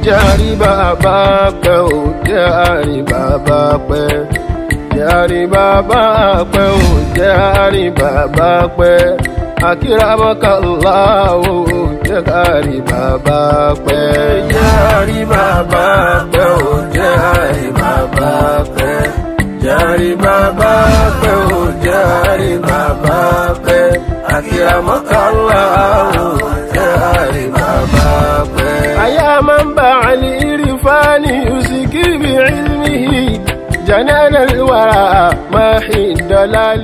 jẹ́ àrí bàbá pẹ́ ò jẹ́ àrí bàbá pẹ́ jẹ́ àrí bàbá pẹ́ ò jẹ́ àrí bàbá pẹ́ akíramọ́kànlá ò jẹ́ àrí bàbá pẹ́ jẹ́ àrí bàbá pẹ́ ò jẹ́ àrí bàbá pẹ́ jẹ́ àrí bàbá pẹ́ ò jẹ́ àrí bàbá pẹ́ akíramọ́kànlá ò jẹ́ àrí bàbá pẹ́. أيا منبع الإرفان يزكي بعلمه جنان الورى ماحي الدلال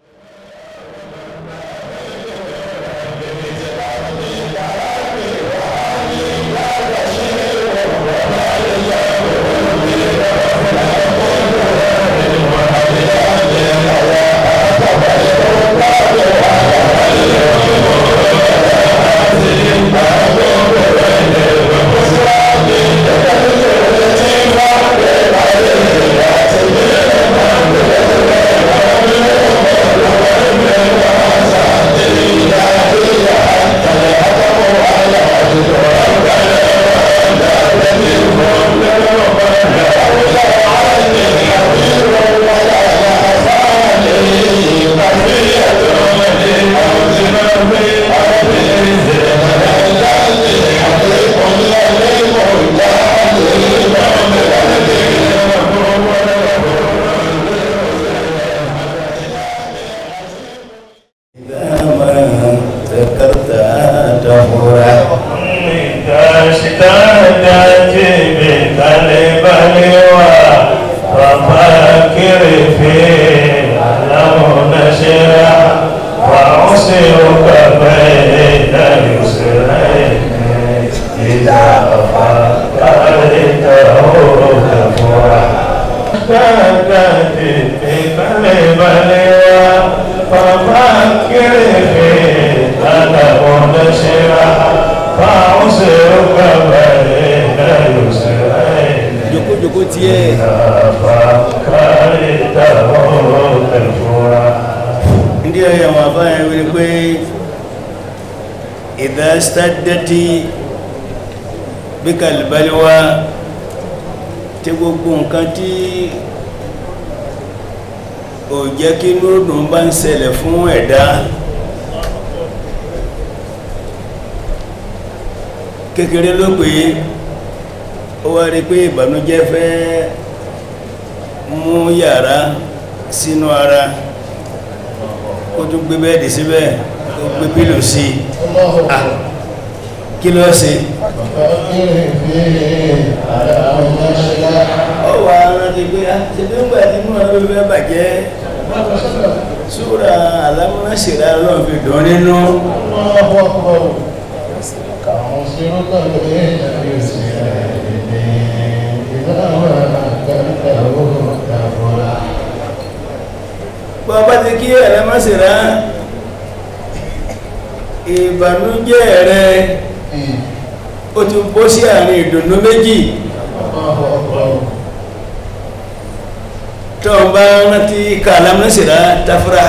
stadati bikalbaliwa tí gbogbo nǹkan tí ò jẹ́ kí lóòdùn bá ń ṣẹlẹ̀ fún ẹ̀dá kékeré ló pé ó wá rí pé ìbànújẹ́ fẹ́ mú yàrá sínú ara kó tún gbé bẹ́ẹ̀dì síbẹ̀ ó gbé pílò sí i kí ló ṣe ó wà rántí pé ṣe tó ń gbà tí mú ọ̀nà fẹ́ bàjẹ́ súra alámúnáṣìrá lọ́n fi dùn nínú bọ́bá ti kí alámúnáṣìrá ìbànújẹ́ rẹ̀ ó ti bọ́ sí àárín ìdùnnú méjì tó ń bá rántí kàlám lásìrá tafra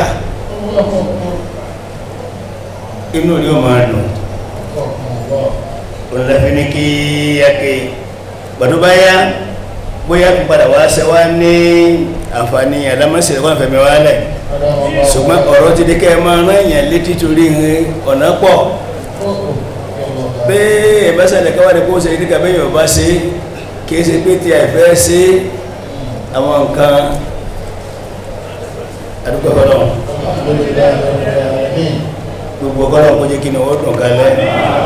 inú ni ó máa dùn olùlẹ́fí ní kí yáke gbàdó bá yá bóyá kí padà wá sẹ́wá ní àǹfààní àlámọ́sílẹ̀ wọ́n fẹ̀mẹ̀ wá lẹ̀ ṣùgbọ́n ọ̀rọ̀ ti dé kẹ́ ẹ máa rán èèyàn létí torí ọ̀nà pọ̀ pé ìbáṣẹ̀lẹ̀ káwàdé kó ṣe ní kàbẹ́yìn ọba ṣe kìí ṣe pé tí àìfẹ́ ṣe àwọn nǹkan àdúgbò ọlọ́ gbogbo ọgọ́rọ̀ kó jẹ́ kí ni ó dùn kalẹ̀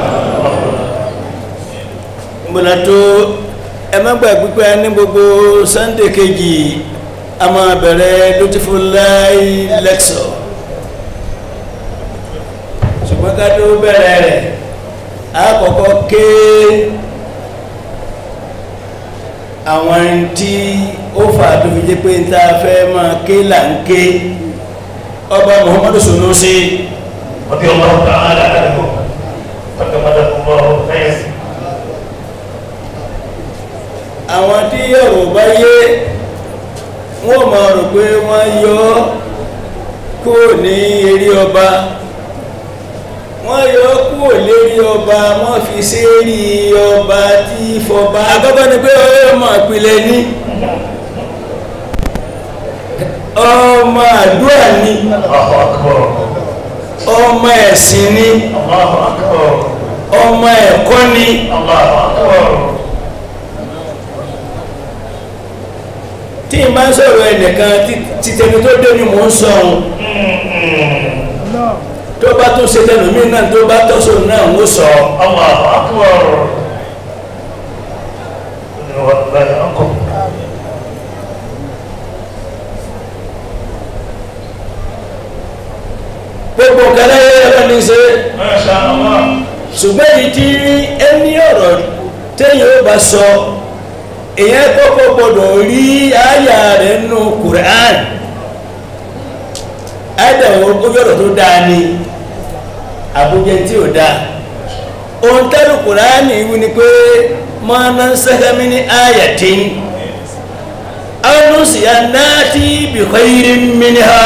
mbọ̀nà tó ẹ má gbà pípẹ́ ní gbogbo sunday kejì a máa bẹ̀rẹ̀ beautiful life lecture ṣùgbọ́n ká tó bẹ̀rẹ̀ rẹ̀ àkọ́kọ́ ké àwọn tí ó fà tó fi jẹ́ pé ń ta fẹ́ máa ké là ń ké ọba muhammadu sunusi رضي الله تعالى عنه وتمدد الله خير àwọn tí ọ̀rọ̀ bá yé wọ́n máa rò pé wọ́n yọ kúrò ní eré ọba wọ́n yọ kúrò lérí ọba wọ́n fi sérí ọba tí fọba àkọ́kọ́ ni pé ọmọ ìpìlẹ̀ ní ọmọ àdúrà ní الله أكبر ọmọ ẹ̀sìn ní الله أكبر ọmọ ẹ̀kọ́ ní الله أكبر tí n bá ń sọ̀rọ̀ ẹnìkan tí tẹni tó dé ni mò ń sọ ohun tó bá tún ṣe tẹnumí náà tó bá tọ́sọ̀ náà ń sọ الله أكبر والله أكبر gbogbo nǹkan láyé ẹ̀rọ ní ṣe ما شاء الله ṣùgbọ́n èyí tí ẹni ọ̀rọ̀ téèyàn ó bá sọ èyàn kọ́kọ́ gbọ́dọ̀ rí àyà rẹ̀ nínú Qur'an àìdàwọ̀ ojọ́rọ̀ tó dáa ni àbújẹ tí ò dáa ohun tẹ́lù Qur'an wí ni pé ma nansakh min ayatin aw nunsiha nati bi khayrin minha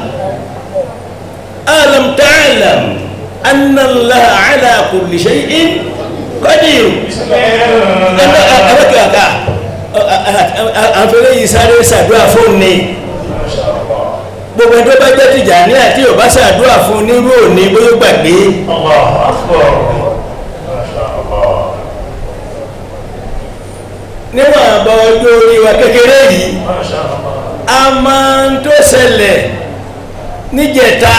alam ta'lam anna Allah ala kulli shay'in qadir بسم ẹgbẹ́ الله ẹgbẹ́kẹ̀ọ́ká àfẹ́lẹ́ yìí sáré sàdúrà fún ní ما شاء الله gbogbo ẹjọ́ bá jẹ́ tìjà ní àti ọba sàdúrà fún nírú òní bóyó gbàgbé الله أكبر ما شاء الله níwọ̀n àbá ọjọ́ orí wa kékeré yìí ما شاء الله a máa ń tó ṣẹlẹ̀ níjẹta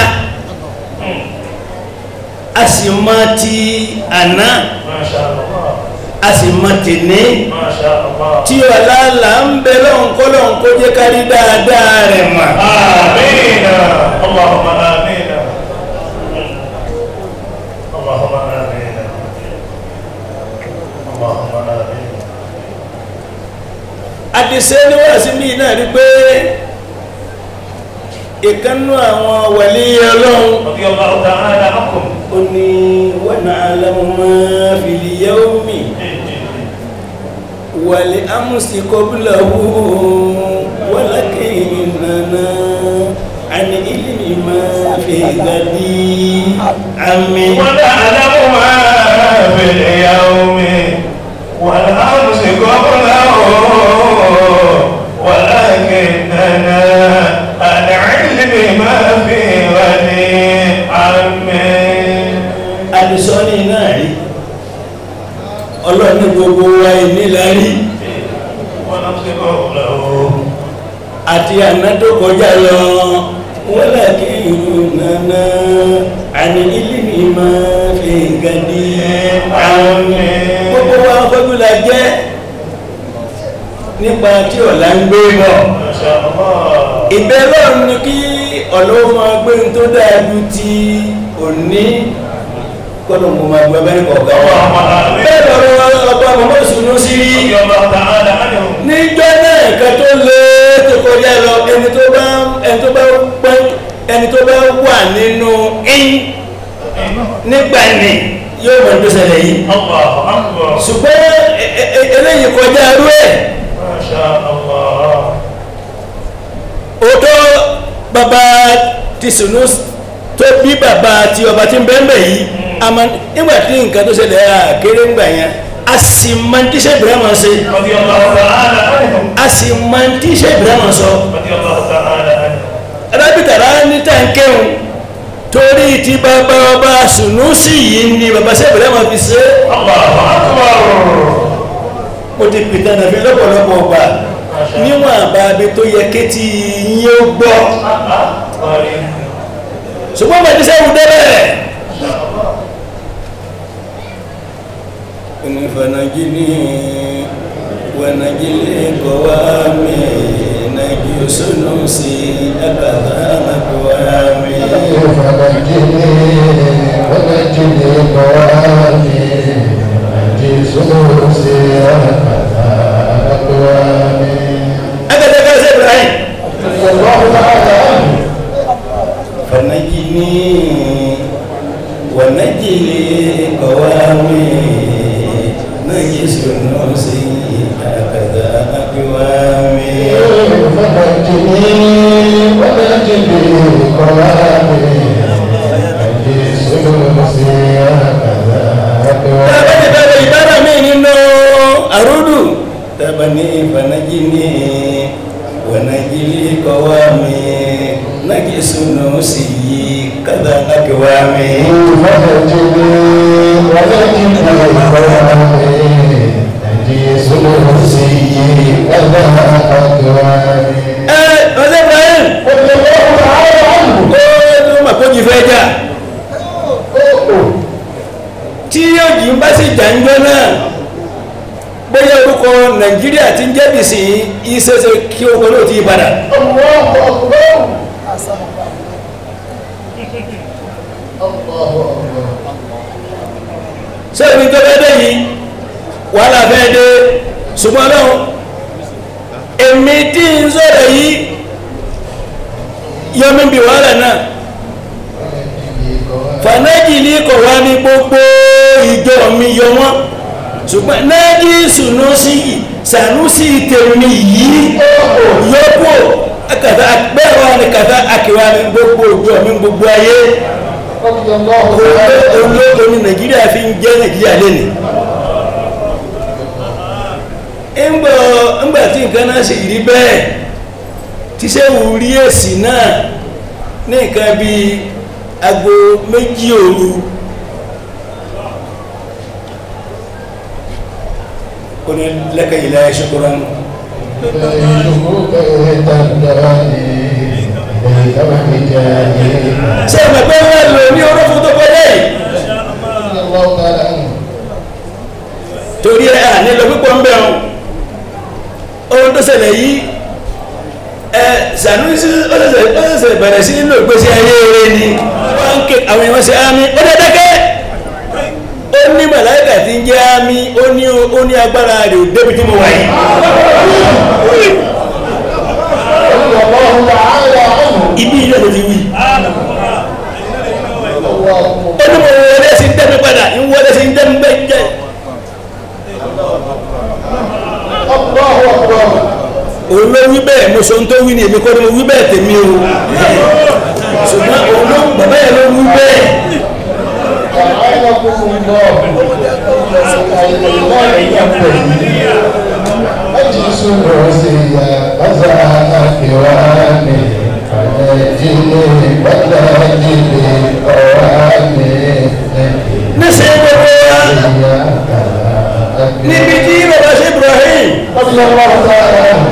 a sì máa ti àná ما شاء الله a sì máa tèní ما شاء الله tí ọ̀làlà ń bẹ lọ́nkọ́lọ́n kó jẹ́ kárí dáadáa rẹ̀ mà آمين اللهم آمين اللهم آمين اللهم آمين àdìsẹ́ ní wàásí bí náà rí pé ìkannú àwọn wàlí ọlọ́run رضي الله تعالى عنكم ó ní wa na'lamu ma fil yawmi wal amsi qablahu walakinnana an ilmi ma fi gadi àmì ونعلم ما في اليوم والأمس قبله ولكننا عن علم ما في غد عمي àdìsọ́ ní náà rí ọlọ́run ní gbogbo wa ìnílárí ونمس قبله àti àná tó kọjá lọ wọ́n láti ìrùnàna àní ilé mi máa fi gàdí عمي gbogbo wa fọ́jú la jẹ́ nípa tí ọ̀la ń gbé bọ̀ ما شاء الله ìbẹ́ lọ́run ni kí ọ̀lọ́wọ́ máa gbé ní tó dáa ju ti òní kọ́nà mo máa gbé abẹ́rẹ́ kọ̀ọ̀kan wa اللهم آمين bẹ́ẹ̀ lọ́rọ̀ ọba mọ́mọ́ ìṣúná sí rí رضي الله تعالى عنهم níjọ́ náà nǹkan tó lé tó kọjá lọ ẹni tó bá ẹni tó bá pẹ́ ẹni tó bá wà nínú in nígbà ní yóò mọ̀ tó ṣẹlẹ̀ yìí الله أكبر ṣùgbọ́n ẹ- ẹ- ẹ- eléyìí kọjá rú ẹ̀ ما شاء الله òótọ́ bàbá ti sùnú tó bí bàbá ti ọba tí ń bẹ́ẹ̀ yìí àmọ́ nígbà tí nǹkan tó ṣẹlẹ̀ àkéré ńgbà yẹn a sì máa ń tíṣẹ́ Ibrahima ṣe رضي الله تعالى عنهم a sì máa ń tíṣẹ́ Ibrahima sọ. رضي الله تعالى عنهم arábìtàrá ní tàǹkẹ́hùn torí ti bàbá ọba sùnúsì yìí ni bàbá sẹ́bẹ̀rẹ̀ máa fi ṣe الله أكبر mo ti pìtà nàfi lọ́pọ̀lọpọ̀ ọgbà níwọ̀n àbábí tó yẹ kétí yín ó gbọ́ ṣùgbọ́n bàbá sẹ́wù débẹ̀. onífànàjìní wẹnàjìlẹ kọwàmì nàjì sùnúsì ẹbàbà nàkọwàmì. فنجني ونجني قوامي ونجي سوسي أقوامي ẹgbẹ́ tẹ́kẹ́ sẹ́ Ibrahim. رضي الله تعالى عنه فنجني ونجلي قوامي نجس النفسي هكذا أقوامي فنجني ونجني قوامي ونجي سوسي fanajili kọwami nagi sunu siyi kada akiwami فنجني ونجني قوامي نجي سلوسي كذا أكرامي ẹ ọsẹ ibrahim رضي الله تعالى عنه ó ló mà kó jí fẹ́ jà tí yóò jí bá sì jà ń jọ náà bóyá orúkọ nàìjíríà ti ń jẹ́ bìsì ìṣẹ́ṣe kí orúkọ náà ti yí padà الله أكبر الله أكبر sẹ́ẹ̀ni tó fẹ́ dé yìí wàhálà fẹ́ dé ṣùgbọ́n náà èmi tí ń sọ̀rọ̀ yìí yọmí bí wàhálà náà fànájì ní kọ̀ wá ní gbogbo ìjọ mi yọ wọ́n ṣùgbọ́n náàjì sùnúsì sànúsì tèmi yìí yọkù kàtà bẹ́ẹ̀ wà ní kàtà àkìwá ní gbogbo ìjọ mi gbogbo ayé رضي الله تعالى عنه olóòtú ní nàìjíríà fi ń jẹ́ nàìjíríà lẹ́nu ńgbọ́ ńgbà tí nǹkan náà sì rí bẹ́ẹ̀ tí sẹ́wù rí èsì náà ní nǹkan bí aago méjì òru kò ní lẹ́kẹ̀ ìlà ṣokòrò nù شكوك تدراني إليك وحجاني ṣé ẹ̀mọ̀ pé wọ́n lò ní orófún tó kọjá yìí رضي الله تعالى عنه torí ẹ̀ à nílò púpọ̀ ń bẹ̀rùn ohun tó ṣẹlẹ̀ yìí ẹ Sanusi ọ̀sẹ̀sẹ̀ bẹ̀rẹ̀ sí nínú ìgbésí ayé rẹ̀ ni wọ́n ń ké àwọn èèyàn ṣe ámì ó dẹ́ dákẹ́ ó ní màláìkà tí ń jẹ́ ámì ó ní ó ní agbára rẹ̀ ò débi tí mo wà yìí رضي الله تعالى عنه ibi ilé ló ti wí الله ó ní mo wọlé sí ń dẹ́mi padà ń wọlé sí ń dẹ́mi bẹ́ẹ̀ jẹ́ الله أكبر òun ló wí bẹ́ẹ̀ mo sọ ń tó wí ni èmi kọ́ ni mo wí bẹ́ẹ̀ tèmi o ṣùgbọ́n òun ló bàbá yẹn ló wí bẹ́ẹ̀. أعانكم الله الله يكفي أجلس الوصية أزعل كرامي فنجني ونجني قوامي níṣẹ́ gbogbo wa níbi tí bàbá ṣe Ibrahim رضي الله تعالى عنه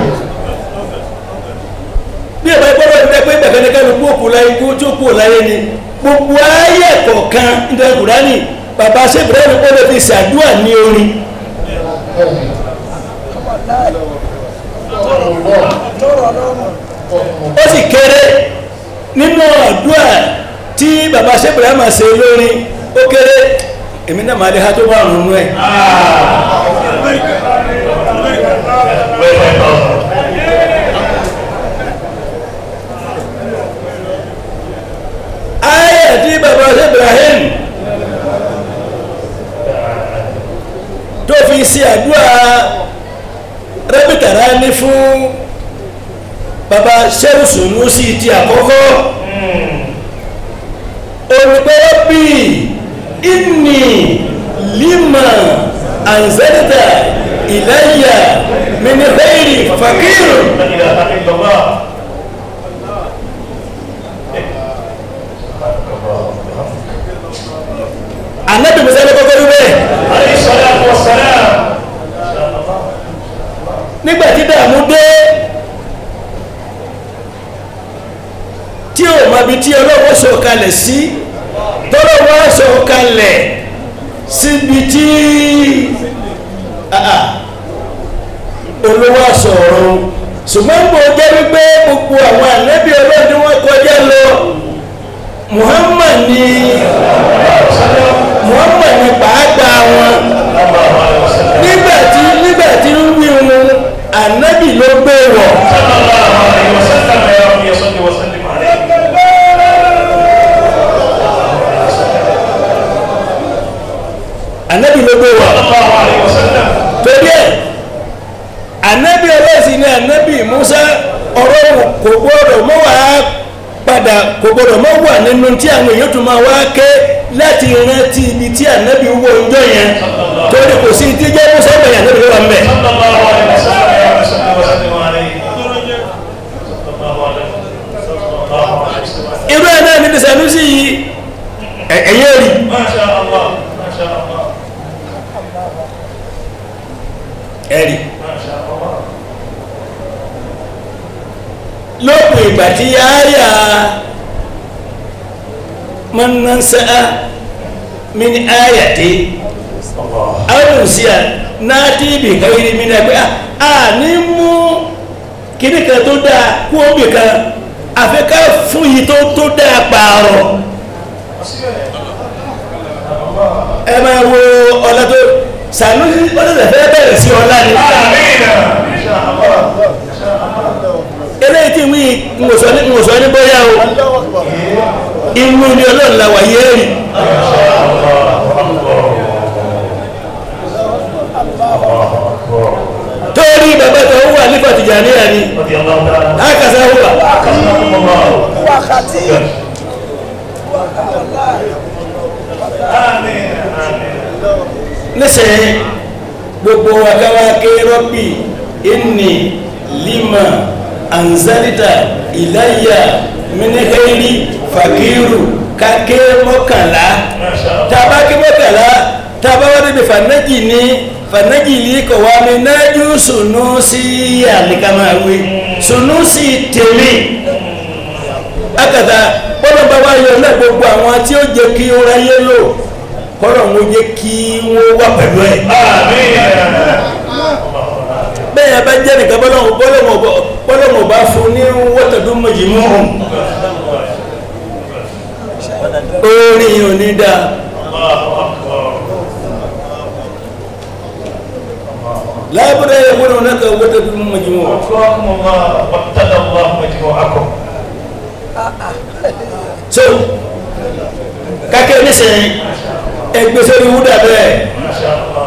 bí ẹ̀bá gbọ́dọ̀ ní pé gbẹ̀gẹ́dẹ́gẹ́ ló kú òkú láyé kú tí ó kú láyé ni gbogbo ayé kọ̀ọ̀kan nítorí Kùránì bàbá ṣe Ibrahim ó lè fi ṣàdúrà ní orin ó sì kéré nínú àdúrà tí bàbá ṣe Ibrahim ṣe lórí ó kéré èmi náà máa lè ha tó bá rùn nú ẹ̀ ayé tí bàbá ṣe Ibrahim tó fi ṣe àdúrà rẹ́bìtàrá ní fún bàbá ṣẹ́rùsùnú sí ti àkọ́kọ́ olùgbọ́wọ́ bí inni lima anzalta ilayya min ghairi fakirun لا إله إلا الله anabi musa ní kọ́kọ́ rí bẹ́ẹ̀ عليه الصلاة والسلام nígbà tí dààmú dé tí ò mọ ibi tí ọlọ́wọ́ sọ kalẹ̀ sí tọ́lọ́wọ́ sọ kalẹ̀ síbi tí ah, ah, olówó sọ̀rọ̀ ṣùgbọ́n gbọ́ jẹ́ wípé gbogbo àwọn ànábì ọlọ́dún wọn kọjá lọ Muhammad ni Muhammad ni pàápàá wọn الله عليه وسلم nígbà tí nígbà tí ń wí wọn ànábì ló gbé wọ̀ صلى الله عليه وسلم يا رب صل وسلم عليه ànábì ló gbé wọ̀ صلى الله عليه وسلم torí ẹ̀ ànábì ọlọ́sìn ni ànábì Musa ọ̀rọ̀ kò gbọ́dọ̀ mọ́ wá padà kò gbọ́dọ̀ mọ́ wà nínú tí àwọn èèyàn tún máa wá ké láti rántí ibi tí ànábì wọ ọjọ́ yẹn torí kò sí tí jẹ́ Musa bẹ̀yẹ̀ ànábì ló wà ń bẹ̀. صلى الله عليه وسلم يا رب صل وسلم عليه Sanusi yìí ẹ- ẹ̀yẹ́ rí ما شاء الله ما شاء الله ẹ̀rí ما شاء الله lópin ìgbà tí yáyà mọ́nánsáà mi ní áyàtí الله arùsíà náà tí ibì kan yìí mi náà pé a ní mú kíní kan tó dáa kú omi kan àfikà fún yìí tó tó dáa pààrọ̀ ẹ máa wo ọlá tó Sanusi ọlọ́dẹ̀ fẹ́ bẹ̀rẹ̀ sí ọlá ni آمين إن شاء الله إن شاء الله eléyìí tí wí ngòsọ ní ngòsọ ní bóyá o inú ni ọlọ́run la wà yéèrì torí bàbá tó ń wà nípa Tìjàníyà ni رضي الله تعالى àkàsà wà أكرمكم الله آمين آمين nísìnyí gbogbo akáwá ké rọ́bì inni lima anzalita ilayya minikairi fakiru kake mọ́kànlá ما شاء الله tàbá ké mọ́kànlá tàbá wá débi fanaji ní fanaji lè kọ̀ wá mi nájú sunusi àlìkàmáwé sunusi tèmi akàtà bọ́lọ̀ bá wá yọ náà gbogbo àwọn tí ó jẹ́ kí ó ráyé lò kọ́lọ̀ ń jẹ́ kí wọ́n wà pẹ̀lú ẹ̀ آمين bẹ́ẹ̀ bá jẹ́ nìkan bọ́lọ̀ mọ̀ bá fún ní wọ́tọ̀dún mọ̀jìmọ́ orin yìí ò ní dáa الله أكبر lábúrẹ́ ìwọ́n náà kà wọ́tọ̀dún mọ̀jìmọ́ أكرمكم الله وابتدى الله مجموعكم so kákẹ́ nísìnyí ẹgbẹ́ sórí wúdà bẹ́ẹ̀ ما شاء الله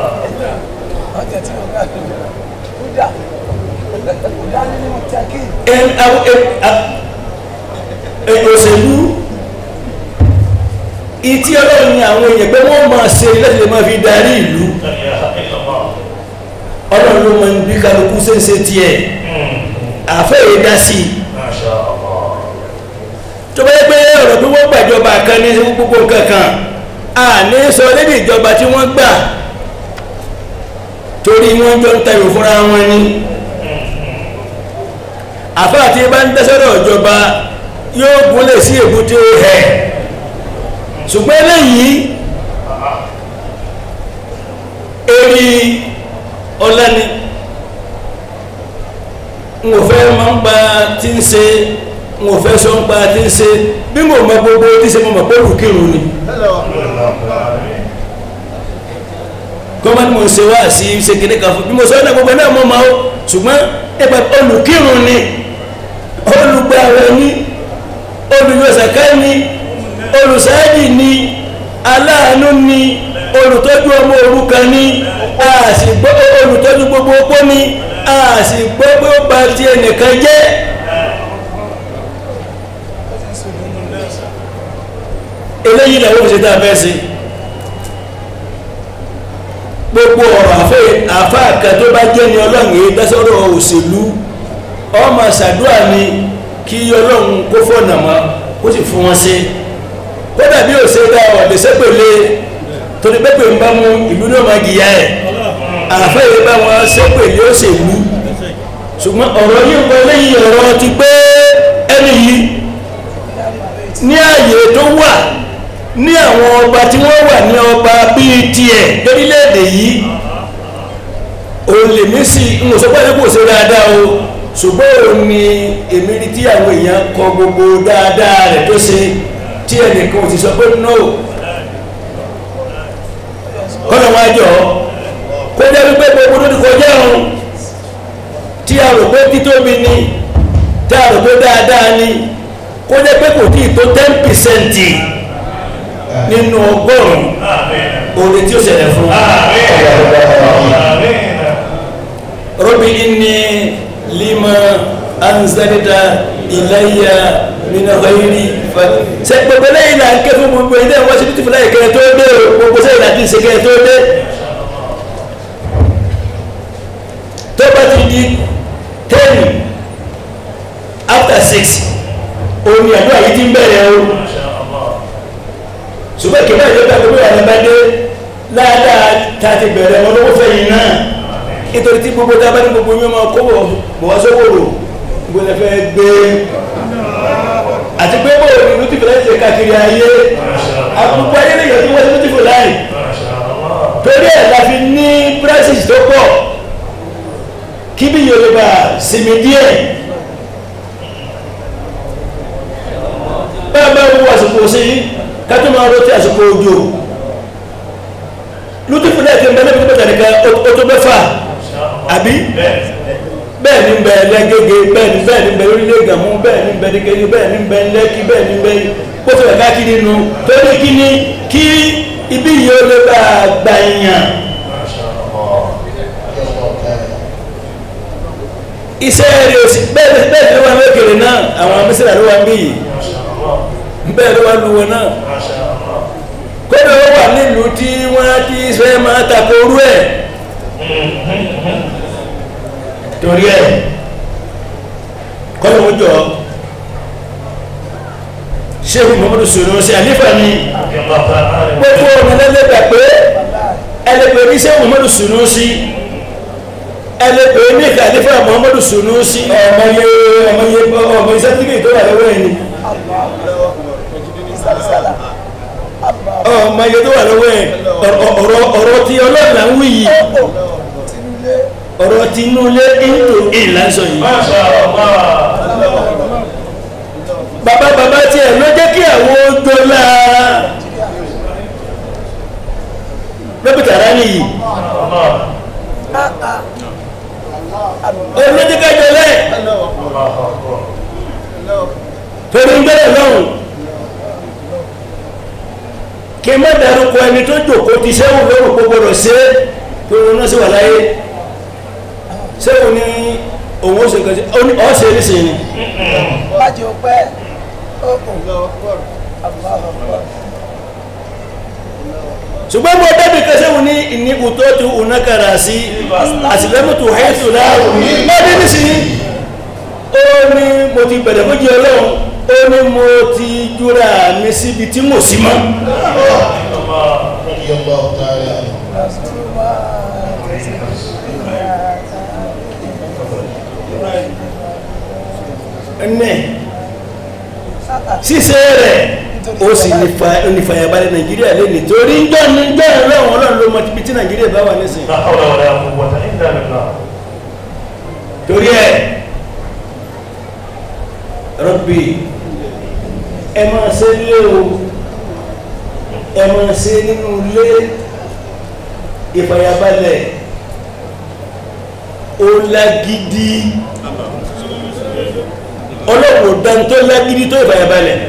ẹn àwọn ẹn ẹn òṣèlú ìtí ọlọ́run ni àwọn èèyàn pé wọ́n máa ṣe láti lè máa fi darí ìlú لا إله إلا الله ọlọ́run ló máa ń bí kálukú ṣeéṣe tiẹ̀ àfẹ́ yìí dá sí i ما شاء الله tó bá yẹ pé ọ̀rọ̀ bí wọ́n gbàjọba kan ní gbogbo nǹkan kan a ní sọ lédè ìjọba tí wọ́n gbà torí wọ́n jọ ń tayò fúnra wọn ni àfáà tí bá ń dẹ́sọ́rọ̀ ìjọba yóò gúnlẹ̀ sí èbúté ẹ̀ ṣùgbọ́n eléyìí eri ọlẹ́ni n ò fẹ́ máa ń gba tí ń ṣe n ò fẹ́ sọ ń gba tí ń ṣe bí mo mọ gbogbo tí ṣe mo mọ̀ pé olùkírun ni gọ́mọ̀tì mo ń ṣe wá sí ṣe kéde kan fún bí mo sọ ọ́ náà gbogbo náà mo máa ó ṣùgbọ́n ẹgbẹ́ olùkírun ni olùgbàwẹ̀ ni olùyọ̀sàká ni olùsáájì ni aláàánú ni olùtọ́jú ọmọ òrukàn ni a sì gbọ́ olùtọ́jú gbogbo opó ni a sì gbọ́ pé ó ba ti ẹnìkan jẹ́ eléyìí làwọn òṣèlú tá a fẹ́ ṣe gbogbo ọ̀rọ̀ àfẹ́ àfáà kan tó bá jẹ́ ní ọlọ́run èyí dásọ́rọ̀ òṣèlú ọmọ ṣàdúrà ni kí ọlọ́run kó fọ̀nà mọ́ kó sì fún wọn ṣe kódà bí òṣè dá ọ̀dẹ̀ sẹ́pẹ̀lẹ̀ torí pẹ́pẹ́ ń bá mú ìlú náà máa gìyà ẹ̀ àfẹ́ yìí bá wọn sẹ́pẹ̀lẹ̀ òṣèlú ṣùgbọ́n ọ̀rọ̀ yìí ń bọ lẹ́yìn ọ̀rọ̀ ti pé ẹni yìí ní ààyè tó wà ní àwọn ọba tí wọ́n wà ní ọba bíi tiẹ̀ lórílẹ̀‐èdè yìí òun lèmi sì ń sọ pé kò ṣe dáadáa o ṣùgbọ́n òun ni èmi rí tí àwọn èèyàn kọ gbogbo dáadáa rẹ̀ tó ṣe tí ẹnìkan ò ti sọ pé no kọ́nà wá jọ kó jẹ́ wípé gbogbo tó ti kọjá òun tí a rò pé títóbi ni tí a rò pé dáadáa ni kó jẹ́ pé kò tí ì tó ten percent nínú ọgọ́rùn-ún آمين oore tí ó ṣẹlẹ̀ fún wa. آمين آمين ربي إني لما أنزلت إلي من غيري ف ṣe gbogbo lẹ́yìn náà ń ké fún gbogbo ilé ìwọ́n síbi tí fúnra ìkẹyẹ tó dé o gbogbo sẹ́yìn náà ti ṣe kẹyẹ tó dé tó bá ti di ten after six omi àdúrà yìí ti ń bẹ̀rẹ̀ o ما شاء الله ṣùgbọ́n kí báyìí lọ́gbà gbogbo ìyàrá bá dé ládàá tá a ti bẹ̀rẹ̀ wọn lọ́wọ́ fẹ̀yìn náà nítorí tí gbogbo tá a bá ní gbogbo yín máa kó bọ̀ bọ̀ wá sówòrò gbogbo ẹ̀ fẹ́ gbé àti pé bó ni lùtìfù láì ṣe káàkiri ayé àkókò ayé lè yẹ kí wọ́n ṣe lùtìfù láì torí ẹ̀ la fi ní prices tó pọ̀ kí bí yorùbá sinmi díẹ̀ báyọ̀ bá wọ àsìkò sí kátó máa rọtí àsìkò òjò lùtìfù láì kí n bẹ níbi tó bẹ̀rẹ̀ nìkan ó tó mẹ́fà àbí bẹ́ẹ̀ ni bẹ lẹ́gẹ́gẹ́ bẹ́ẹ̀ ni bẹ́ẹ̀ ni bẹ lórílẹ̀ gàmú bẹ́ẹ̀ ni bẹ nìkejì bẹ́ẹ̀ ni bẹ lẹ́kí bẹ́ẹ̀ ni bẹ kóso ẹ̀ka kiri nu torí kí ni kí ibi yìí ó lè bá a gbà yàn. iṣẹ́ rẹ̀ òsì bẹ́ẹ̀ ni bẹ́ẹ̀ ni ló wà lókèrè náà àwọn mísírà ló wà ń bí yìí bẹ́ẹ̀ ló wà lu wọn náà kódà ó wà nílùú tí wọ́n ti fẹ́ máa takoru ẹ̀ torí ẹ̀ kọ́lọ̀ ó jọ ṣéhù muhammadu sọ̀rọ̀ ṣe àlífà ni gbogbo ọmọ ẹlẹ́gbà pé ẹlẹ́gbẹ̀ ní ṣéhù muhammadu sọ̀rọ̀ sí ẹlẹ́gbẹ̀ ní àlífà muhammadu sọ̀rọ̀ sí ọmọ yẹ ọmọ yẹ ọmọ yẹ sẹ́tífì tó wà lọ́wọ́ ẹni ọmọ yẹ tó wà lọ́wọ́ ẹ ọ̀rọ̀ tí ọlọ́ọ̀lá ń wí yìí ọ̀rọ̀ tí inú ilé ìlú ìlànsọ yìí bàbá bàbá tí ẹ̀ ló jẹ́ kí àwọn ojú ọlá lọ́pìtàrá nìyí olójẹ́ kájọ lẹ́ torí ń bẹ̀rẹ̀ lọ́hùn kí n má dárúkọ ẹni tó jòkó ti sẹ́wọ̀n lórúkọ gbọdọ̀ sí tó wọn náà sí wà láyé sẹ́wọ̀n ní òun ó ṣe kẹsí ọ́ ṣe ní sìn ní. Májì ó pẹ́. ṣùgbọ́n mo dábì kẹsẹ́wọ̀n ní ìníkù tó tu unakara sí àtìlẹ́mùtù hẹ́tù láàrùn lọ́dún nísìnyí ó ní mo ti bẹ̀rẹ̀ fún jẹ́ ọlọ́run ó ní mo ti júra mi síbi tí mo sí mọ́. ẹnẹ ṣíṣe rẹ̀ ó sì nífàyàbalẹ̀ nàìjíríà lé nítorí jọ́ ní jọ́ ìrọ̀rùn ọlọ́run ló mọ ibi tí nàìjíríà bá wà nísìnyí. لا حول ولا قوة إلا بالله torí ẹ rọ́bì ẹ máa ṣe lé o ẹ máa ṣe nínú ilé ìfàyàbalẹ̀ ó lágídí ọlọ́pọ̀ dáńtó lágídí tó ìfàyàbalẹ̀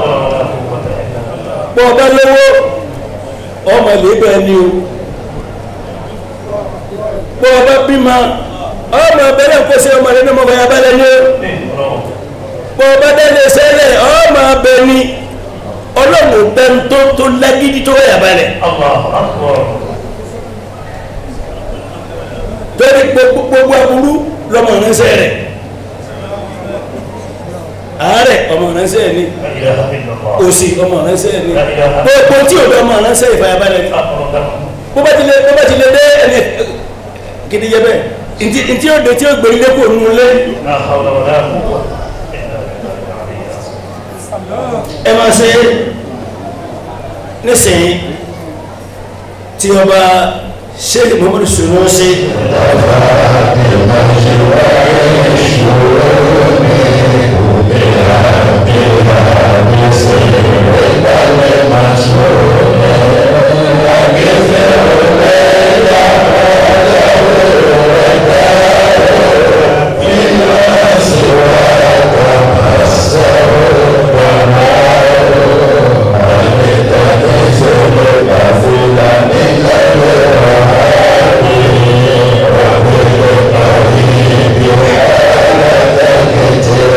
لا حول ولا قوة إلا بالله pọ̀ ọba lówó ọmọ ilé bẹ́ẹ̀ ni o pọ̀ ọba bímọ ọmọ abẹ́rẹ́ kó ṣe ọmọ rẹ̀ ní ọmọ ìfàyàbalẹ̀ ni o bọ́ ọba dẹ́lẹ̀ sẹ́lẹ̀ ọmọ abẹ ni ọlọ́run bẹ́ẹ̀ tó tó lágídí tó wáyà balẹ̀ الله أكبر torí gbogbo gbogbo aburú lọmọ ránṣẹ́ rẹ̀ àárẹ̀ ọmọ ránṣẹ́ ni لا إله إلا الله òsì ọmọ ránṣẹ́ ni gbogbo tí ò dọ́ ọmọ ránṣẹ́ ìfàyàbalẹ̀ ni أكبر bó bá ti lè bó bá ti lè dé ẹni gidi yẹ bẹ́ẹ̀ ntí ntí ó de tí ó gbé ilé kò nù lé لا حول ولا قوة إلا بالله العلي العظيم ẹ máa ṣe nísìnyí tí ọba sheikh muhammadu sunusi Thank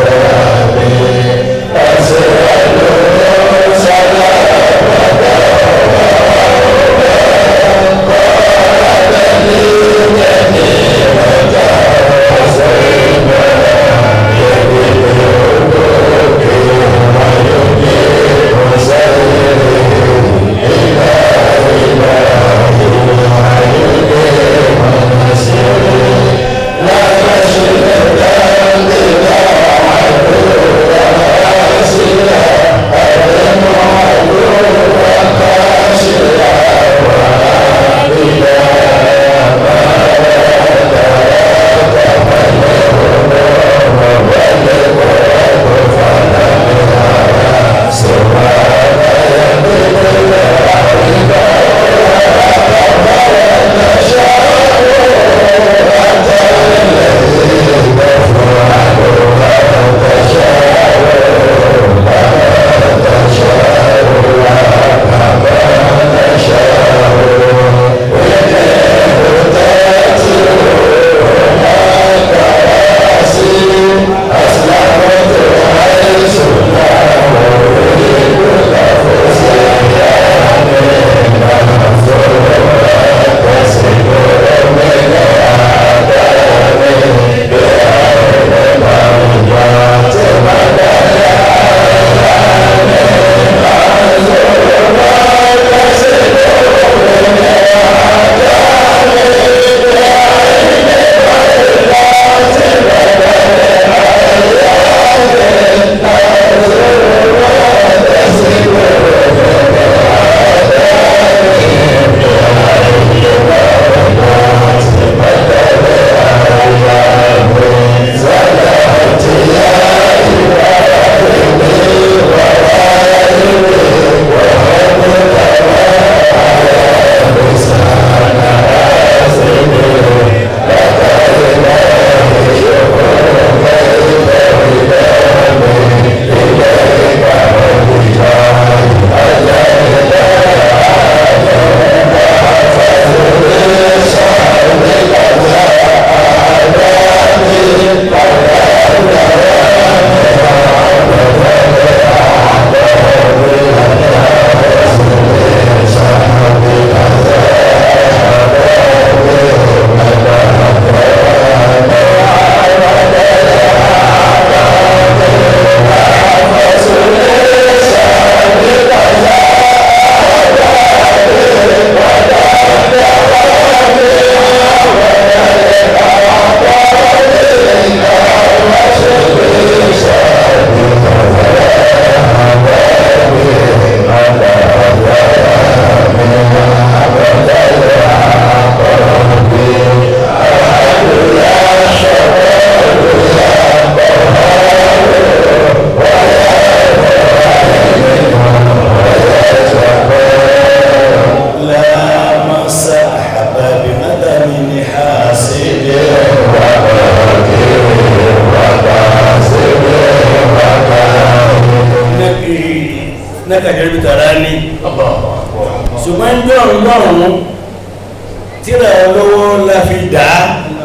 nákàjẹ́ bí tàrá ní ṣùgbọ́n ń jọ̀rùn lọ́rùn tíra olówó la fi dà á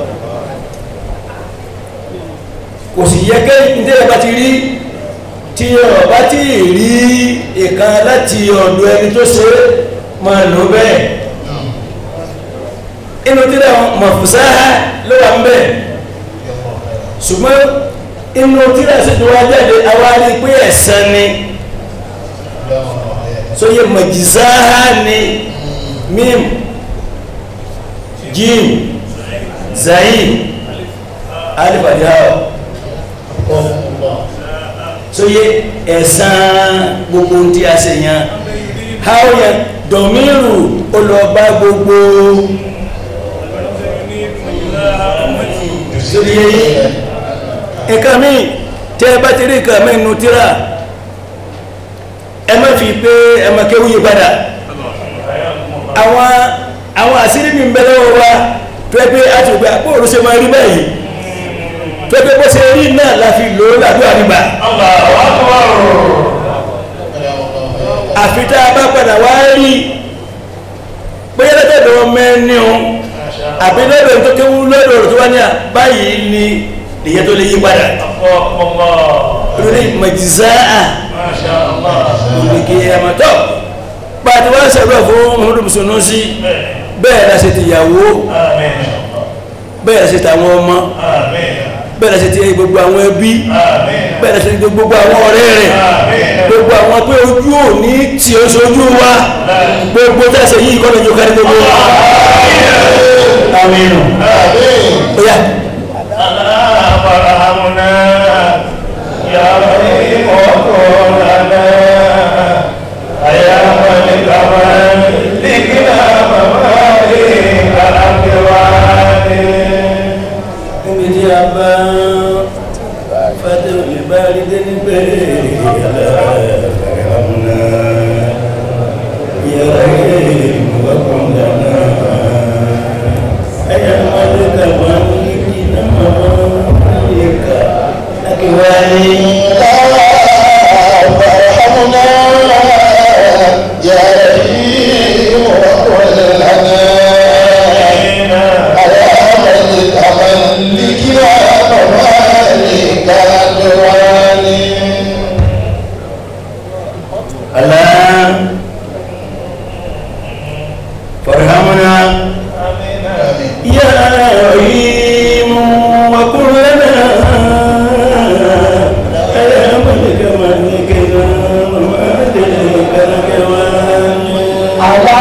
kò sì yẹ kẹ́ ìdílé bá ti rí tí ọba tí rí ìkan láti ọ̀dọ̀ ẹni tó ṣe máa lò bẹ́ẹ̀ inú tíra mọ̀fùsá ló wà ń bẹ̀ ṣùgbọ́n inú tíra sì tó wá jáde awárí pé ẹ̀san ni sóyè mọ̀jìzáhá ni mím jim zayin alifadihá sóyè ẹ̀san gbogbo tí a ṣe yan háwọ́yẹ dọ̀míìrù olùọba gbogbo sórí yẹyẹ nǹkan mi tẹ́ ẹ bá ti rí nǹkan mi nù tíra ẹ má fi pé ẹ má kéwú yí padà àwọn àwọn àṣírí mi ń bẹ lọ́wọ́ wa tó ẹ pé a ti gbé àpòrò ṣe máa rí báyìí tó ẹ pé bó ṣe rí náà la fi lò ó làdúrà nígbà àfi tá a bá padà wá rí bóyá lọ́dọ̀ mẹ́ni o àbí lọ́dọ̀ tó kéwú lọ́dọ̀ tó wá ní à báyìí ni ìyẹn tó lè yí padà lórí mọ̀jísáà olùkè àmàtọ́ pàtí wọ́n ṣẹ̀rọ fún Muhammadu Musulun sí bẹ́ẹ̀ la ṣe ti ìyàwó bẹ́ẹ̀ la ṣe ti àwọn ọmọ bẹ́ẹ̀ la ṣe ti gbogbo àwọn ẹbí bẹ́ẹ̀ la ṣe ti gbogbo àwọn ọ̀rẹ́ rẹ̀ gbogbo àwọn pé ojú ò ní tí ó ṣojú wa gbogbo tẹ́sẹ̀ yìí kọ́ lójú kárí gbogbo wa aminu oya níbi tí a bá fàtẹ́ òlè bá rí dé níbẹ̀ aláàmúná yàrá ìwọ́kùn dáná ẹ̀yà mọ́lẹ́kà máa ń ní kí náà máa ń lè kà ákíwáyé فارحمنا يا رحيم وقل لنا أيامك أملكنا ومالك أدواني ألا فارحمنا يا رحيم وكن لنا يا ملك ملكنا ومالك الكواني على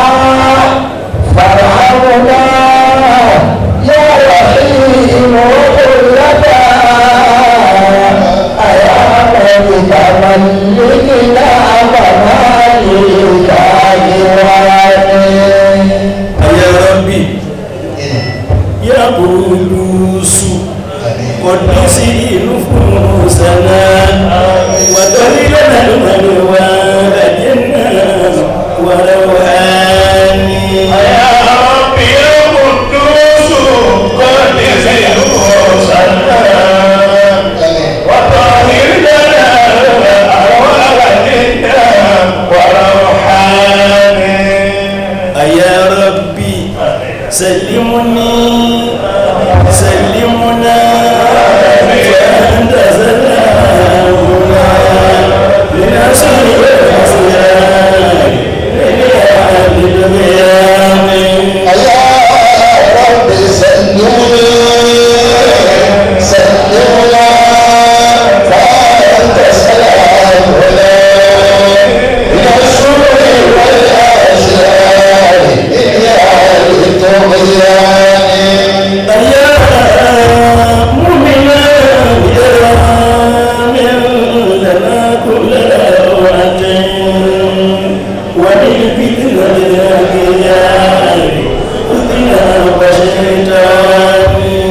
فرعون يا رحيم وقل لنا أيامك ملكنا ومالك أدواني يا ربي يا قدوس قدس نفوسنا وطهرنا الملوى جنة ورواني يا ربي يا قدوس قدس نفوسنا وطهر لنا أرواحنا وروحاني يا ربي سلمني سلمنا فأنت سلامنا لنصر الأسياد لأهل البيان يا رب سلمني سلمنا فأنت سلامنا من الشرور والأشرار يا لطغيان يا مؤمنا يا من لنا كل أوعة ومن فتنة الأنبياء أذنا وشيطان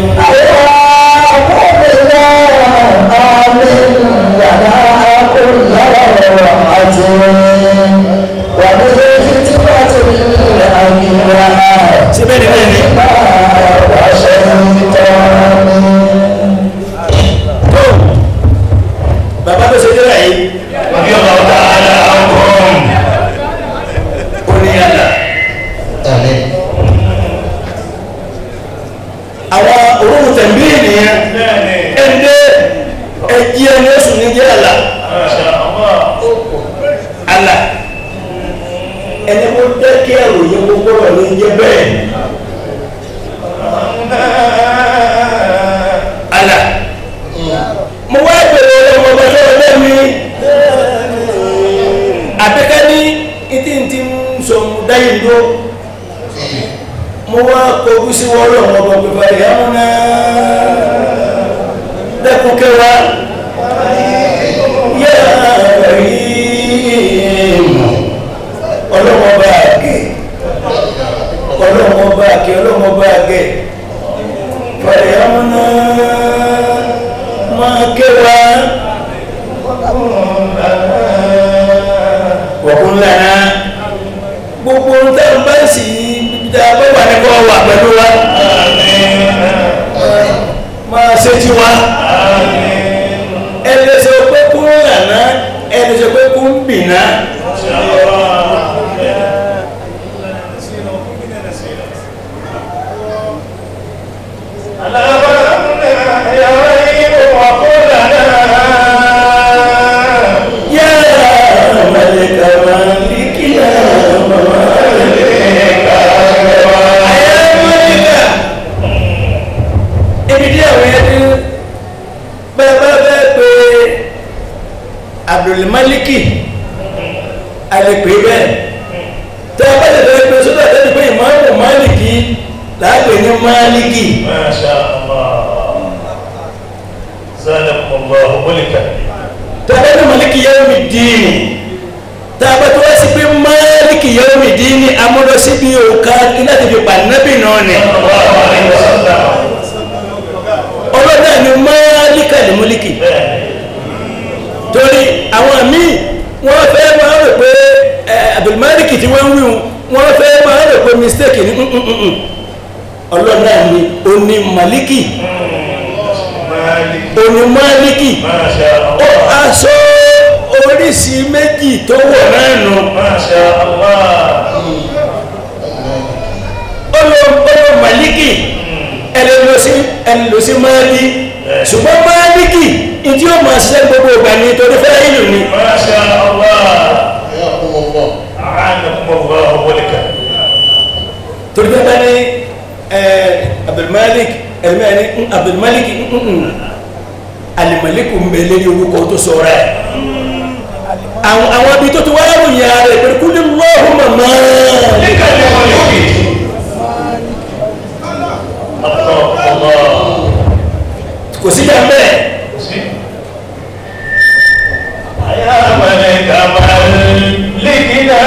síbẹ̀ ni bẹ́ẹ̀ ni tó bàbá tó ṣe dé rà yìí رضي الله تعالى عنهم kí àròyìn gbogbo rẹ̀ ló ń jẹ́ bẹ́ẹ̀. àlà mo wá bèrè ọmọ ọba lọ́wọ́ lẹ́mi àbíká ní ìdí tí ń sọ dáyé ló mo wá kọjú sí wọ́n lọ́wọ́ ọba pẹ̀lú àyà wọn náà dẹ́kun kẹwàá yá rí ọlọ́wọ́ bá gẹ̀ ọlọ́wọ́ bá gẹ̀ ọlọ́wọ́ bá gẹ̀ pẹ̀lú àwọn náà máa kẹwàá wọ̀kún lẹ́nà gbogbo tẹ́ ń bá sì dá bọ́wà ní kọ́ wà pẹ̀lú wa máa ṣe tí wa ẹni sọ pé kún lẹ́nà ẹni sọ pé kún bìnà yá mẹ́lẹ̀kà máa ń bí kí á ayé mẹ́lẹ̀kà ibi tí àwọn ẹni bẹ́ẹ̀ bá bẹ́ẹ̀ pé Abdulmaliki alẹ́pẹ́ bẹ́ẹ̀ tẹ́ ẹ bá lè fẹ́ pé sódà tẹ́lẹ̀ pé ìmáàmù Maliki láàpẹ̀ ní Maliki ما شاء الله زادكم الله ملكا tẹ́lẹ̀ ní Maliki yawmi dini tàbá tó wá sí pé Maliki yawmi dini amúlọ síbi òkà láti fi pàdánàbì náà ni صلى الله عليه وسلم ọlọ́dà ni Malika ní Muliki torí àwọn míì wọ́n fẹ́ máa rò pé ẹ, Abdulmaliki tí wọ́n ń wí wọ́n fẹ́ máa rò pé mistake ní nnnnn ọlọ́dà ni oní Maliki مالك oní Maliki ما شاء ó الله aṣọ oríṣi méjì tó wọ̀ náà nù ما شاء الله ọlọ́ ọlọ́ Maliki ẹni lọ sí ẹni lọ sí Mali ṣùgbọ́n Maliki ìdí ó máa ṣiṣẹ́ gbogbo ìgbà ní torí fẹ́ ìlú ni ما شاء الله أعانكم الله ملكا torí bẹ́ẹ̀ bá ní ẹ Abdulmalik ẹ̀mẹ́ ní Abdulmalik alimaliku ń bẹ lórí orúkọ tó sọ̀rọ̀ ẹ̀ àwọn àwọn ibi tó ti wá ròyìn ara rẹ̀ pẹ̀lú kúlẹ̀ lọ́hùn mọ̀mọ́ لك الملك الله الله kò sí jà bẹ́ẹ̀ يا ملك ملكنا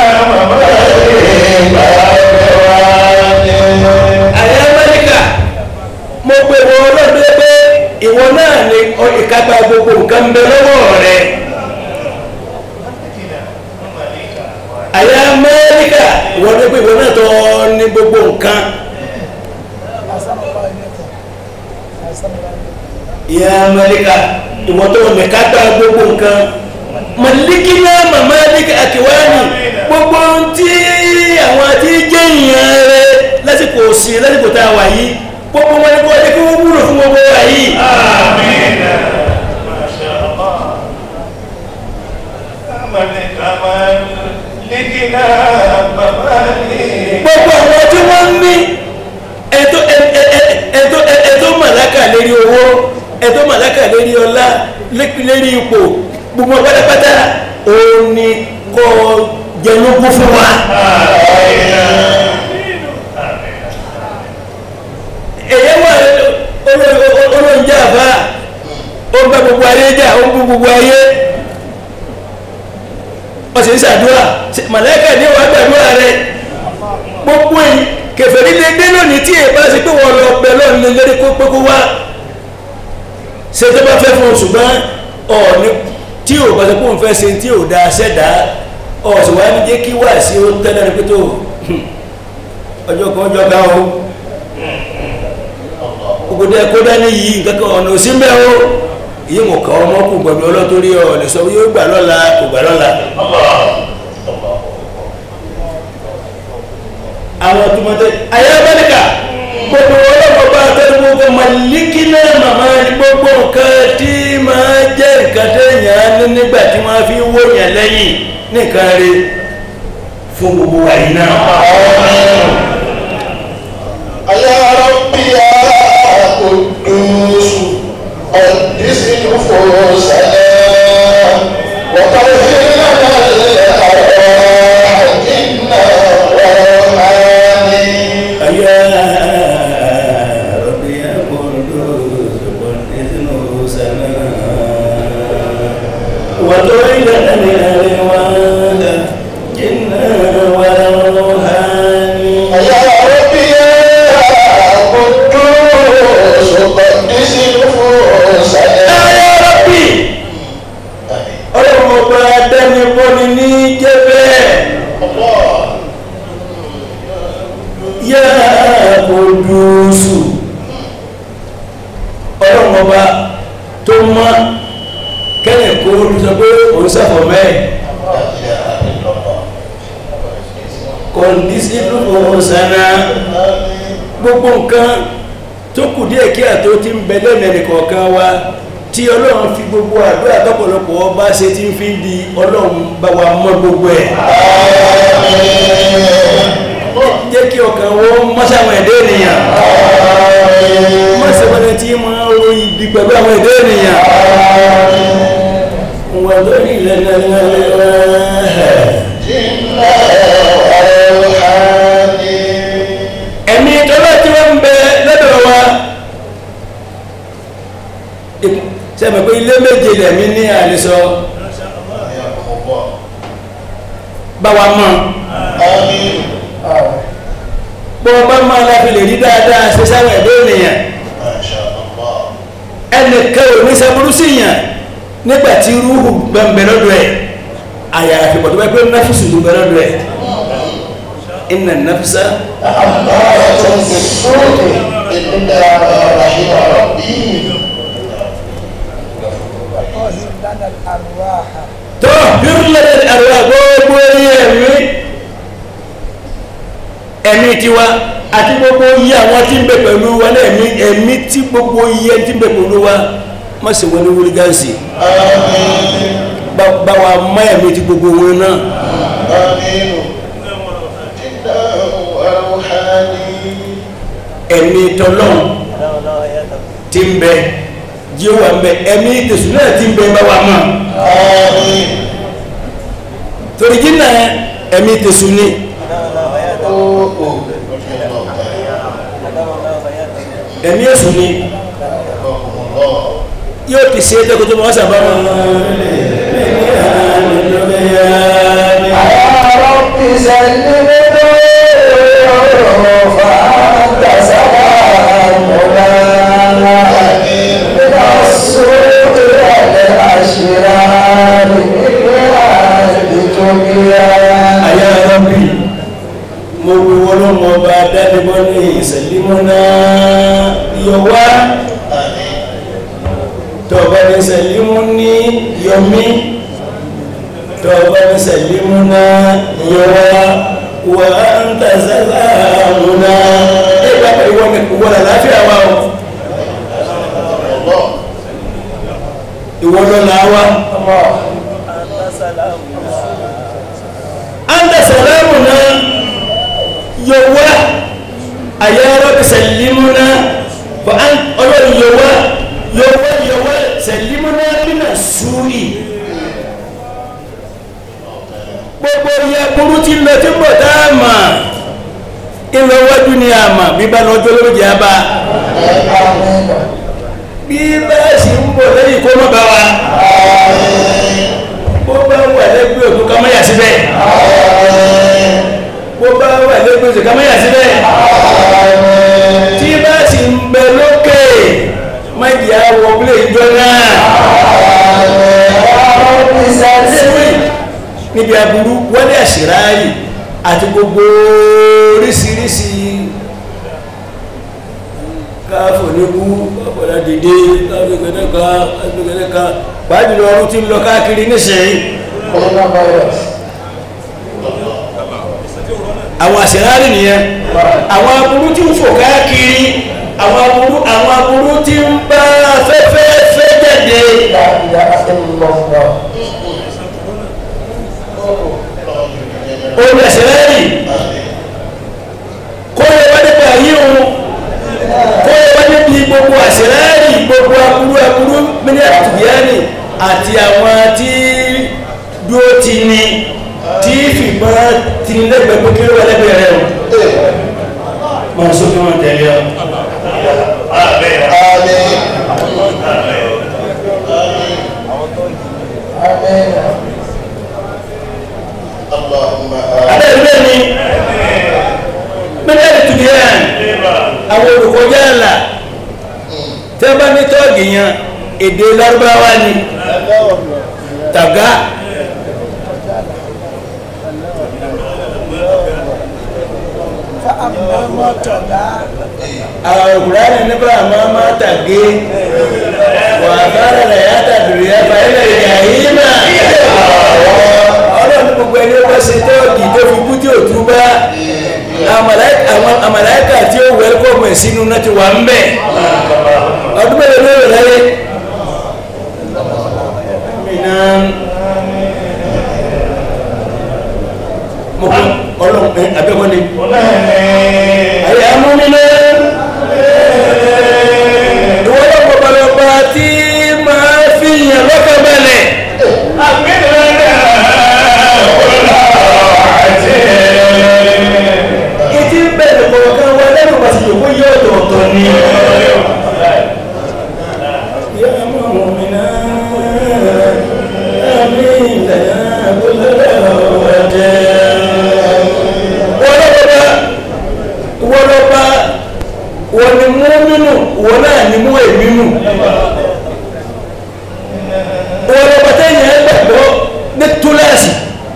وملك àyà mẹ́ríkà mo pe wọ ọlọ́dún pé ìwọ náà ni ìkápá gbogbo nǹkan ń bẹ lọ́wọ́ rẹ̀ àyà mẹ́ríkà ìwọ ní pé ìwọ náà tó ní gbogbo nǹkan ìyá mẹ́ríkà ìwọ tó ní kápá gbogbo nǹkan màlíkínà màmálíkà àkíwáni gbogbo tí àwọn tí jẹ́ ìyàn rẹ̀ lásìkò sí lásìkò tá a wà yìí gbogbo wọn ni kò jẹ́ kí wọ́n wúlò fún gbogbo wa yìí آمين ما شاء الله ملك ملكنا ممالك gbogbo àwọn tí wọ́n ń ní ẹ̀tọ́ ẹ̀tọ́ ẹ̀tọ́ màláka lérí owó ẹ̀tọ́ màláka lérí ọlá lérí ipò gbogbo pátápátá òun ni kò jẹnugún fún wa èyí wà olóńjà àbá ó ń bá gbogbo ayé jà ó ń bú gbogbo ayé wọ́n sì ń ṣàdúrà màláka ní wàá gbàdúrà rẹ̀ gbogbo yìí kẹfẹ́rí lè dé lónìí tí èèpá sí pé wọ́n lọ bẹ lọ́nà lè lérí kó pé kó wá ṣe tó bá fẹ́ fún un ṣùgbọ́n ọ̀ọ́ni tí ò bá ṣe kó ń fẹ́ ṣe tí ò da ṣẹ́dá ọ̀sùn wa ní jẹ́ kí wá sí ó tẹ́lẹ̀ ní pé tó ọjọ́ kan ọjọ́ kan o ògùdẹ kó dání yìí nǹkan kan ọ̀nà òsín bẹ́ẹ̀ o yìí mọ̀ kàn ọmọ kù gbọ̀dọ̀ ọlọ́torí ọ̀ lè sọ yóò gbà lọ́la kò gbà lọ́la. الله الله àwọn tòmọtẹ ayábẹ́nìkà gbogbo ọlọ́pàá bá tẹ́lẹ̀ gbogbo màlíkínà màmá ní gbogbo nǹkan tí máa jẹ́ nǹkan téèyàn ní nígbà tí wọ́n fi wó yàn lẹ́yìn nìkan rí fún gbogbo wa yìí náà. يا ربي يا قدوس قدس نفوسنا وطهر لنا الأرواح إنا روحاني يا ربي يا قدوس قدس نفوسنا وطهر لنا الأرواح إنا وروحاني يا ربي يا قدوس قدس نفوسنا يا ربي ọlọ́run ọba adánibọ́ni ní jẹ́ bẹ́ẹ̀ الله yá Kudusu ọlọ́run ọba tó mọ́ kẹ́lẹ̀ kó olùsọ pé òun sàfọ̀ mẹ́ẹ̀ لا إله إلا الله kọ̀ǹdísí lóko sànà gbogbo nǹkan tó kù díẹ̀ kí àtó ti ń bẹ lẹ́nu ẹnìkọ̀ọ̀kan wa tí ọlọ́run fi gbogbo àdúrà tọ́pọ̀lọpọ̀ ọba ṣe ti ń fi di ọlọ́run bá wa mọ́ gbogbo ẹ̀ jẹ́ kí ọkàn wọ́n mọ́sàwọn ẹ̀dẹ́ ènìyàn mọ́sàwọn tí máa ń ro ibi pẹ̀lú àwọn ẹ̀dẹ́ ènìyàn wọ́n lórí ìlànà ẹ̀mí tọ́lá tí wọ́n ń bẹ lọ́dọ̀ wa sẹ́mi pé ilé méje lẹ̀mí ní àlesọ bá wa mọ́ bọ́ bá máa láfi lè rí dáadáa ṣe sáwọn ẹ̀dẹ́ ènìyàn ẹnìkan ò ní sẹ́burú sí yàn nígbà tí rúhù gbẹ̀mbẹ̀ lọ́dọ̀ ẹ̀ àyàfi pọ̀ tó bá pé náfíìsì ló bẹ̀ lọ́dọ̀ ẹ̀ inna nafsa طهر لنا الأرواح tó hírlẹ̀ ẹ̀rọ gbogbo orí ẹ̀mí ẹ̀mí tiwa àti gbogbo iye àwọn tí ń bẹ pẹ̀lú wa náà ẹ̀mí ẹ̀mí tí gbogbo iye tí ń bẹ pẹ̀lú wa má ṣe wọn ní wúrí gáàsì bá wa má ẹ̀mí tí gbogbo wọn náà ẹ̀mí tọ́lọ́n tí ń bẹ jí ó wà ń bẹ ẹ̀mí tẹ̀sùn náà tí ń bẹ bá wa mọ́ torí jí náà ẹ̀mí tẹ̀sùn ni ẹ̀mí èsùn ni yóò ti ṣe é tẹ́kọ̀tọ́ mọ́ sábà wọn. àyà rọ́bì mo wí wọlọ́mọ ọba dánimọ́ ní ìsẹ̀límọ́nà yọwá tọba ní sẹ̀límú ní yọmí tọba ní sẹ̀límú náà yọwá wà ń tàzẹ́lá múná ẹgbà ìwọ̀n ìwọ̀n àláfíà wà ó ìwọ̀n lọ́la wá anta salamuna yọwá àyàrá sẹ̀límúná fa an ọlọ́run yọwá yọwá yọwá sẹ̀límúná nínà súrì gbogbo ìyá burú tí lọ tí bọ̀ tá a mà ìlọ wájú ni a mà bí bá lọ́jọ́ lórí jẹ́ bá bí bá sì ń bọ̀ lẹ́yìn kó má bá wa bó bá wà lẹ́gbẹ̀ẹ́ òkú ká má yà síbẹ̀ bó bá wà lẹ́gbẹ̀ẹ́ òkú ká má yà síbẹ̀ tí bá sì ń bẹ lókè má jẹ́ àwọ̀ bílẹ̀ ìjọ náà síwì níbi aburú wọlé àṣíráyì àti gbogbo oríṣiríṣi káfọ̀ níbú káfọ̀dá dìde káfíkẹ́lẹ́ka káfíkẹ́lẹ́ka pàájùlọ ọrún tí ń lọ káàkiri nísìnyí àwọn àṣíráyì nìyẹn àwọn aburú tí ń fò káàkiri àwọn aburú àwọn aburú tí ń bá afẹ́fẹ́ fẹ́ jáde olùsẹ̀rẹ̀ dúró ti ní tí fìgbọ́n ti ní lẹ́gbẹ̀ẹ́ pé kí ló wà lẹ́gbẹ̀ẹ́ rẹ̀ o máa sókè wọn tẹ̀lé ọ. Amen. Àmín. Amen. Allahumma àmín. abẹ́rẹ́ ni mílíọ̀nù tùbí yẹn àwọn olùkọjá ńlá tí wọ́n bá ní tọ́ọ̀gì yẹn èdè lárúbáwá ni tàgá فأما ما تدعى àwọn òkúránì nípa àmọ́ máa tàgé wà fara rẹ̀ yá tàbí yá fàílẹ̀ ìyá yìí náà ọlọ́run gbogbo ẹni wọ́n ṣe tọ́ọ̀gì tó fi kú tí ò tú bá àwọn àmàláìkà tí ó wẹ́lkọ̀mù ẹ̀ sínú náà ti wà ń bẹ̀ ọdún mẹ́rin ló rẹ̀ láyé mìíràn mo kọ́ ọlọ́run ẹ̀ abẹ́kọ́ ni ayé amúnilé ìwọ́n pọ̀pọ̀lọpọ̀ tí máa fi yàn lọ́kàn balẹ̀ ìtí bẹ̀rẹ̀ kọ̀ọ̀kan wa lẹ́nu pàṣẹ yòókù yóò tọ̀ọ̀tọ̀ ni. يا مؤمنا آمين يا كل wọlọ́ba wọlọ́ba wọ́n ni mú nínú wọ́n náà ni mú èmi nù wọlọ́ba tẹ́yìn ẹ gbàgbọ́ ní túláàsì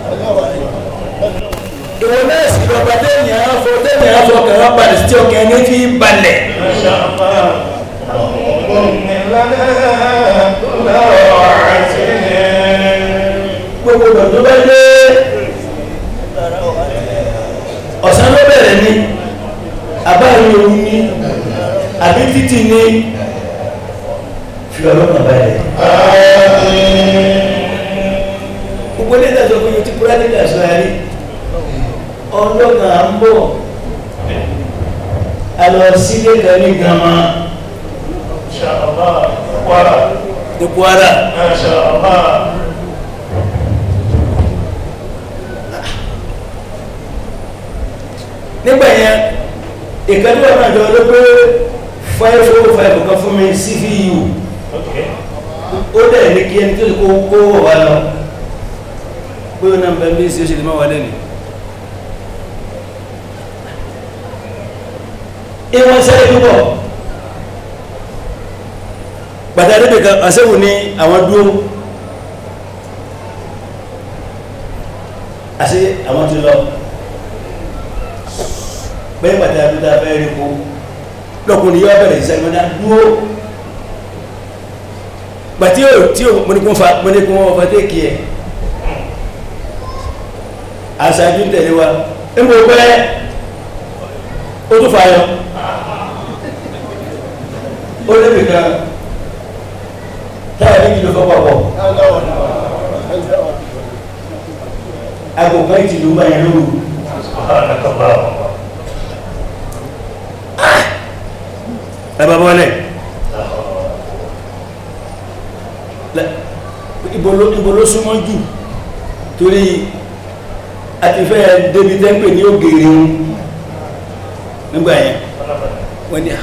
ìwọ náà sì lọ́ba tẹ́yìn afọ tẹ́yìn afọ kẹwà balẹ̀ tí ọkẹ́ ní fi balẹ̀ gbogbo dọ̀tún bá dé ọ̀sán ló bẹ̀rẹ̀ ní àbáyé òun ní àbí títì ní fi ọlọ́kàn balẹ̀ gbogbo ní ìdájọ́ fún yóò ti kúrẹ́ nígbà sọ ayé ọlọ́kàn à ń bọ̀ alọ sílé kan ní gama ní Kwara nígbà yẹn ìkàdé wà náà jọ ló pé five oh five kan fún mi cvu ó dẹ̀ ní kí ẹni tó lè kó kó wọ̀ wá lọ pé ó náà bẹ́ẹ̀ bí sí ó ṣe lè má wà lẹ́nu ìwọ̀n sẹ́lẹ̀ púpọ̀ pàtàkì kan àṣẹ́wò ní àwọn dúró àṣẹ àwọn ti lọ bẹ́ẹ̀ pàtàkì àdúgbò abẹ́rẹ́ rí kó lọ́kùnrin yóò bẹ̀rẹ̀ ìṣẹ́ ìmọ̀dá dúró gbàtí ó tí ó mọ́nikún fa mọ́nikún wọn fa tẹ́kì ẹ̀ àṣáájú tẹ̀lé wa ń bò pẹ́ ó tún fa yọ ó lébi kan táyà méjì ló fọ́ papọ̀ agbègbè ìtìlú bá yẹn lóru ẹ bá bọ́lẹ̀ ibo ló ibo ló súnmọ́ jù torí àti fẹ́ débi tẹ́ńpẹ̀ ní ògèrè ń nígbà yẹn wọ́n ní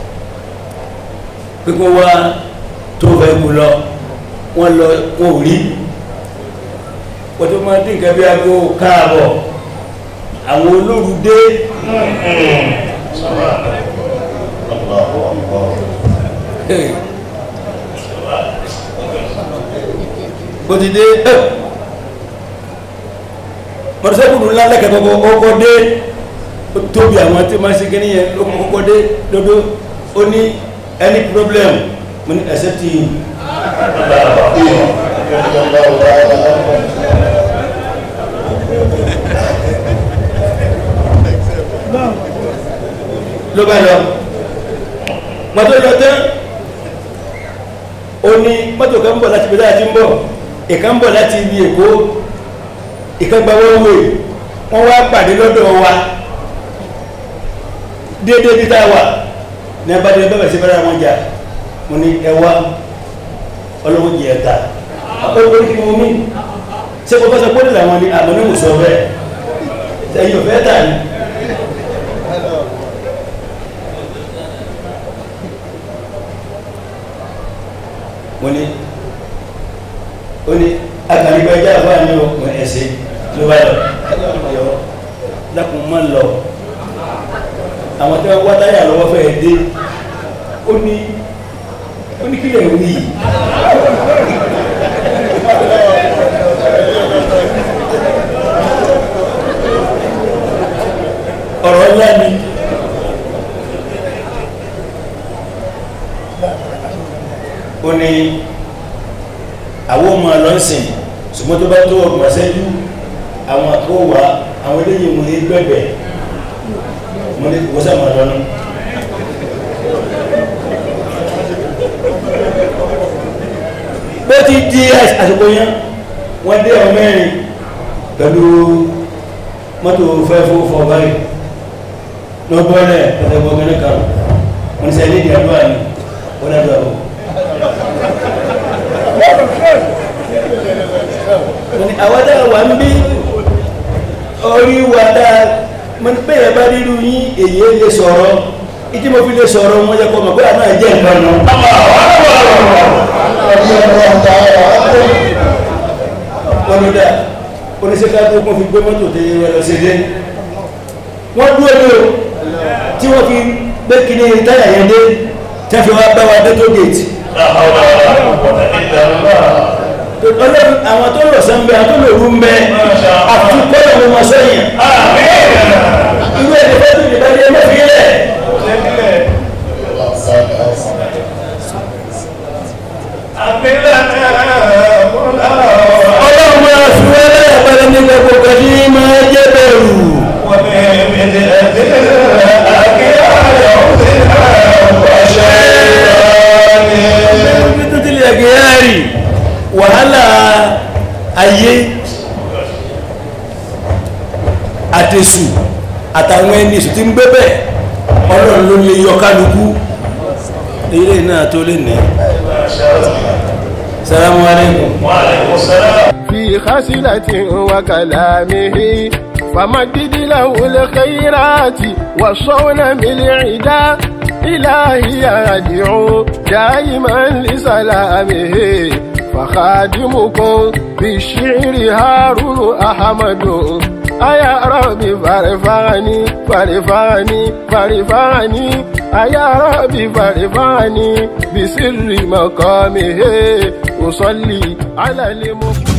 pípọ́ wá tó fẹ́ kú lọ wọ́n lọ wọ́n ò rí wọ́n tó máa dín nǹkan bí aago káàbọ̀ àwọn olóru dé Allahu Akbar. bó ti dé mọ̀tòsẹ́kùnrin ńlá lẹ́kẹ̀ẹ́ kọ́kọ́ ọkọ̀ dé ó tóbi àwọn tí máa ṣe kíní yẹn ló kọ́kọ́ dé lọ́dọ́ ó ní any problem mo ní except you Allahu ta'ala. ló bá lọ mọ́tò lọ tán ó ní mọ́tò kan ń bọ̀ láti bẹ̀rẹ̀ àti ń bọ̀ ìkan ń bọ̀ láti ibi èkó ìkan gba wọ́n wè wọ́n wá pàdé lọ́dọ̀ wa déédé bí tá a wà ní abájọ bẹ́ẹ̀ sí bẹ́rẹ̀ wọn jà mo ní ẹ wá ọlọ́wọ́ jẹ ẹ̀ta ó ní kí ni mo mí ṣé kò fẹ́ sọ pólì làwọn ni àmọ́ ní kò sọ bẹ́ẹ̀ ẹ̀yin ò fẹ́ tà ní. mo ní ó ní akànnígbàjá àbá ní ọkùn ẹ̀sẹ̀ ló bá lọ yọ lákùn mọ́ lọ àwọn tí wọ́n wá táyà lọ́wọ́ fẹ́ dé ó ní ó ní kílẹ̀ wí yìí ọ̀rọ̀ ńlá ni ó ní àwọn ọmọ lọ́sìn ṣùgbọ́n tó bá tó ọgbọ̀n ṣẹ́jú àwọn àkówà àwọn eléyìí mú ní gbẹ̀gbẹ̀ mo ní kò sàmà lọ́nà bó ti di àsìkò yẹn wọ́n dé ọ mẹ́rin pẹ̀lú mọ́tò fẹ́fọ́ fọ́ báyìí lọ́gbọ́lẹ̀ pẹ̀tẹ̀gbọ́gẹ́rẹ́ kan wọ́n sẹ́ ní ìdíyàdúwà ní wọ́n dájọ́ àwọn àwọn dáa wà ń bí orí wà dáa mọ́ ní pé ẹ̀bá rírú yí èyí lè sọ̀rọ̀ ìdí mo fi lè sọ̀rọ̀ wọ́n jẹ́ kọmọ̀ pé àná jẹ́ nǹkan náà wọ́n ló dáa oníṣẹ́ká tó kún fi gbé mọ́tò tẹ́ yẹ lọ sí ilé wọ́n dúró ní o tí wọ́n fi gbé kíní táyà yẹn dé tẹ́ fi wá bá wa dé tó gèètì ọlọ́run àwọn tó lọ sẹ́ńbẹ́ àwọn tó lò rú mbẹ́ àti kọ́lọ̀ wọn wọn sẹ́yìn irú ẹni fẹ́ tó ìdìbò ẹni mẹ́fì lẹ̀ ọlọ́run máa fi wọ́n lẹ́yìn pẹ̀lú ní gbogbo kẹ́kí máa jẹ́ bẹ̀rù tó tilẹ̀ gẹ̀ẹ́rì wàhálà ayé àtẹ̀sù àtàwọn ẹni èsù tí ń gbé bẹ́ẹ̀ ọlọ́run ló lè yọ kálukú ilé náà tó lè ní salamu alaikum في خسلة وكلامه فمدد له الخيرات والصون بالعدا إلهي يدعو دائما لسلامه فخادمكم بالشعر هارون أحمد أيا ربي فارفعني فارفعني فارفعني أيا ربي فارفعني بسر مقامه أصلي على المختار